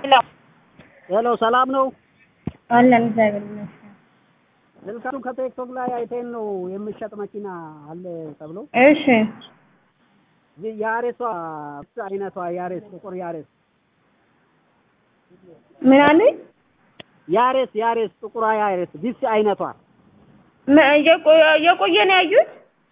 ሄሎ ሄሎ ሰላም ነው? አለን እግዚአብሔር ይመስገን። ስልካቱን ከቲክቶክ ላይ አይተን ነው የምሸጥ መኪና አለ ተብሎ እሺ ያሬሷ አይነቷ ያሬስ ጥቁር ያሬስ ምን አለኝ? ያሬስ ያሬስ ጥቁሯ ያሬስ ዲስ አይነቷ ም- የቆ- የቆየ ነው ያዩት?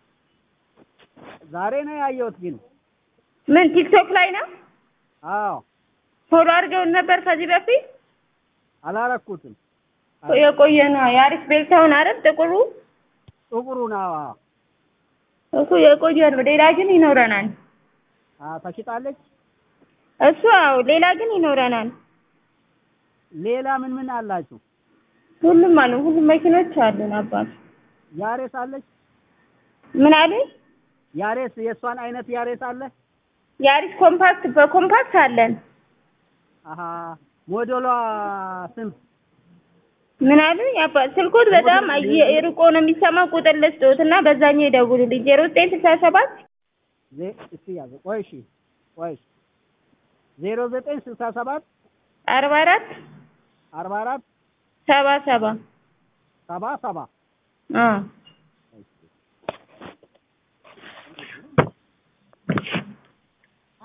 ዛሬ ነው ያየሁት። ግን ምን ቲክቶክ ላይ ነው? አዎ ፎሎ አድርገውን ነበር ከዚህ በፊት? አላረኩትም። የቆየ ነው ያሪስ ቤልታውን አይደል? ጥቁሩ ጥቁሩ ነው። አዎ እኮ የቆየ ነው። ሌላ ግን ይኖረናል። አዎ፣ ተሽጣለች። እሱ አዎ፣ ሌላ ግን ይኖረናል። ሌላ ምን ምን አላችሁ? ሁሉም አሉ። ሁሉም መኪኖች አሉን። አባት ያሬስ አለች። ምን አለኝ? ያሬስ የእሷን አይነት ያሬስ አለ። ያሪስ ኮምፓክት በኮምፓክት አለን። አሀ ሞዴሏ ስንት? ምን አሉኝ? አባት ስልኮት በጣም አየ- ርቆ ነው የሚሰማው። ቁጥር ልስጥዎት እና በዛኛው ይደውሉልኝ። ዜሮ ዘጠኝ ስልሳ ሰባት ዜ- እስቲ ያዘ። ቆይ እሺ፣ ቆይ እሺ። ዜሮ ዘጠኝ ስልሳ ሰባት አርባ አራት አርባ አራት ሰባ ሰባ ሰባ ሰባ አዎ